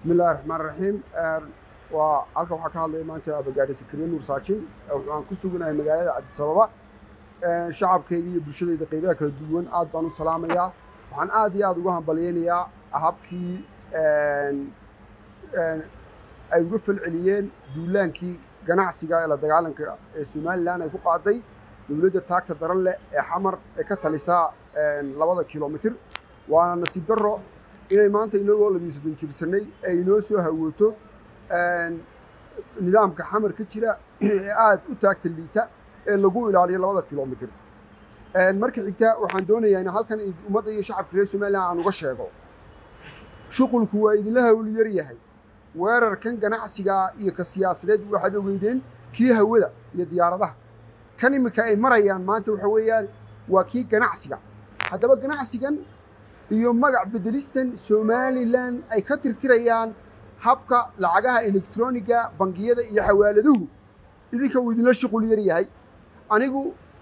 bismillahi raxmaan raxiim waa halkan waxaa ka hadlaya maanta abagaadhi sakariye nuur saajin waxaan ku suganahay magaalada cabdisababa shacabkayga iyo bulshadayda qaybaha kala duwan aad baan u salaamayaa waxaan aad iyo aad uga hambalyaynayaa habkii ay uga falceliyeen duulaankii ganacsiga ee la dagaalanka ee somalilan ay ku qaaday dowladda taagta daran leh ee xamar ee ka talisaa labada kilomitir waana nasiib darro inay maanta inagoo labiyo soddon jirsanay ay inoo soo hawooto nidaamka xamar ka jira ee aad u taagta liita ee lagu ilaaliyo labada kilomitir marka xigta waxaan doonayaa in halkan ummadda iyo shacabka reer somalilan aan uga sheego shuqulku waa idinla hawli yar yahay weerarkan ganacsiga iyo ka siyaasadeed waxaad ogeydeen kii hawada iyo diyaaradaha kan iminka ay marayaan maanta waxa weeyaan waa kii ganacsiga haddaba ganacsigan iyo magac bedelistan somalilan ay ka tirtirayaan habka lacagaha elektroniga bangiyada iyo xawaaladuhu idinka uu idinla shuqul yar yahay anigu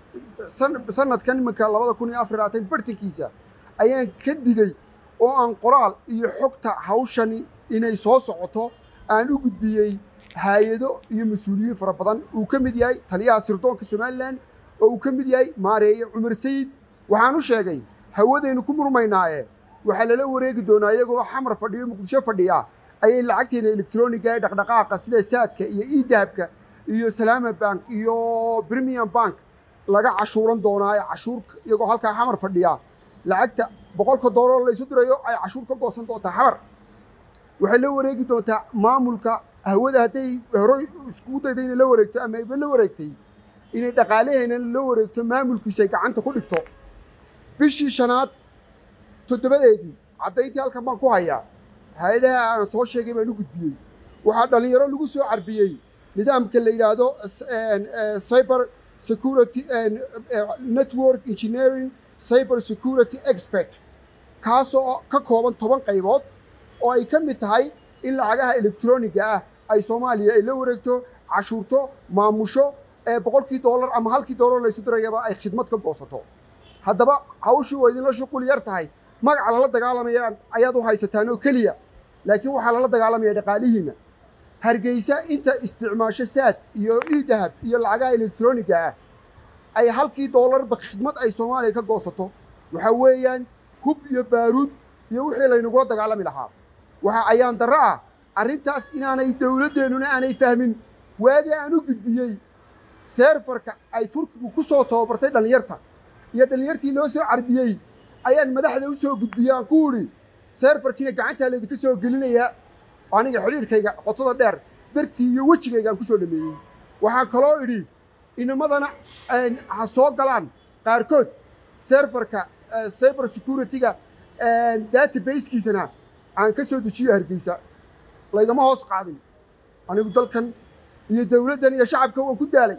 sanadkan iminka labada kun iyo afar labaatan bartankiisa ayaan ka digey oo aan qoraal iyo xogta hawshani inay soo socoto aan u gudbiyey haayado iyo mas-uuliyiin fara badan uu ka mid yahay taliyaha sirdoonka somalilan oo uu ka mid yahay maareeye cumar sayid waxaan u sheegay hawadaynu ku murmaynaaye waxaa lala wareegi doonaa iyagoo xamar fadhiyo muqdisho fadhiya ayay lacagteena elektroniga ee dhaqdhaqaaqa sida saadka iyo idahabka iyo salaama bank iyo premium bank laga cashuuran doonaa ee cashuur iyagoo halkaa xamar fadhiya lacagta boqolka doolar laysu dirayo ay cashuur ka goosan doontaa xamar waxay la wareegi doontaa maamulka hawada hadday horey iskugu dayda inay la wareegto ama ayba la wareegtay inay dhaqaalaheena la wareegto maamulkiisa ay gacanta ku dhigto bishii shanaad toddobadeedii caddayntii halkan baan ku hayaa hay-adaha aan soo sheegay baan u gudbiyey waxaa dhallinyaro lagu soo carbiyey nidaamka la yidhaahdo cyber security network engineering cyber security expert kaasoo ka kooban toban qaybood oo ay ka mid tahay in lacagaha elektroniga ah ay soomaaliya ay la wareegto cashuurto maamusho ee boqolkii doolar ama halkii doolar laysu dirayaba ay khidmad ka goosato haddaba hawshii waa idinla shuqul yar tahay magaca lala dagaalamaya ayaad u haysataan oo keliya laakiin waxaa lala dagaalamaya dhaqaalihiinna hargeysa inta isticmaasho saad iyo idahab iyo lacagaha elektroniga ah ay halkii doolarba khidmad ay soomaaliya ka goosato waxaa weeyaan hub iyo baaruud iyo wixii laynagula dagaalami lahaa waxaa ayaan darro ah arrintaas inaanay dowladdeennuna aanay fahmin waagii aan u gudbiyey seerfarka ay turkigu ku soo tababartay dhallinyarta iyo dhallinyartii loo soo carbiyey ayaan madaxda u soo gudbiyey aan ku idhi seerfarkiina gacantaa laydinka soo gelinayaa aniga xidhiirkayga qotada dheer dartii iyo wejigaygaan ku soo dhameeyey waxaan kaloo idhi inamadana ha soo galaan qaarkood seerfarka cyber security-ga databasekiisana aan ka soo dejiyo hargeysa laygama hoos qaadin anigu dalkan iyo dowladdan iyo shacabka waan ku daalay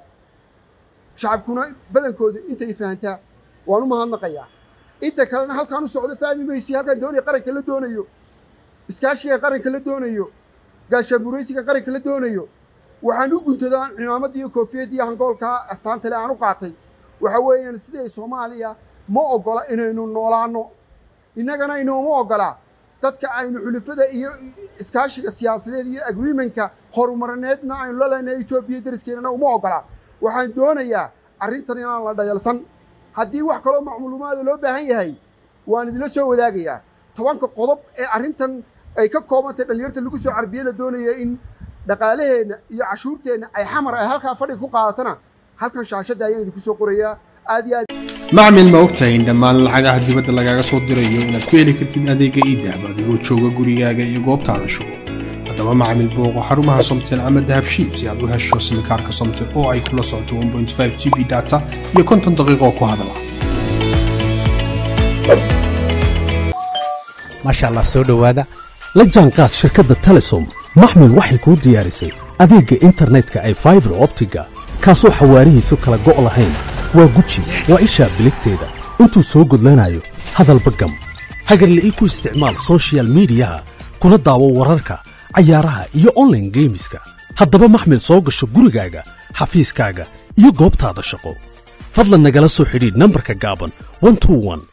shacabkuna badankooda intay fahantaa waan u mahadnaqayaa inta kalena halkaan u socdo fahmi maysi halkaan doonaya qaranka la doonayo iskaashiga qaranka la doonayo gaashaanburaysiga qaranka la doonayo waxaan u guntadaa cimaamada iyo koofiyadda iyo hangoolka astaantale aan u qaatay waxa weeyaan siday soomaaliya ma oggola inaynu noolaanno innagana inooma oggola dadka aynu xulufada iyo iskaashiga siyaasadeed iyo agreementka horumarineedna aynu la leenahay etoobiya dariskeenana uma oggola waxaan doonayaa arrintan inaan la dhayalsan haddii wax kaloo macluumaada loo baahan yahay waan idinla soo wadaagayaa tobanka qodob ee arrintan ay ka koobantay dhallinyarta lagu soo carbiye la doonaya in dhaqaalaheenna iyo cashuurteenna ay xamar ay halkaa fadhiga ku qaadatana halkan shaashadda ayaan idinku soo qorayaa aad iyo aad macmil ma ogtahay in dhammaan lacagaha dibadda lagaaga soo dirayo inaad ku heli kartid adeega iidahab adigoo jooga gurigaaga iyo goobtaada shugo haddaba macmil booqo xarumaha somtel ama dahabshiid si aad u hesho simikaarka somtel oo ay kula socoto g b data iyo konton daqiiqo ku hadala maasha allah soo dhowaada la jaanqaad shirkadda telesom maxmil waxay kuu diyaarisay adeegga internetka ay faibar optiga kaasoo xawaarihiisu kala go' lahayn waa guji waa ishaa biligteeda intuu soo gudlanayo hadalba gam hagarla'ii ku isticmaal sochial midiyaha kuna daawo wararka cayaaraha iyo onlaine geemiska haddaba maxmil soo gasho gurigaaga xafiiskaaga iyo goobtaada shaqo fadlan nagala soo xidhiidh nambarka gaaban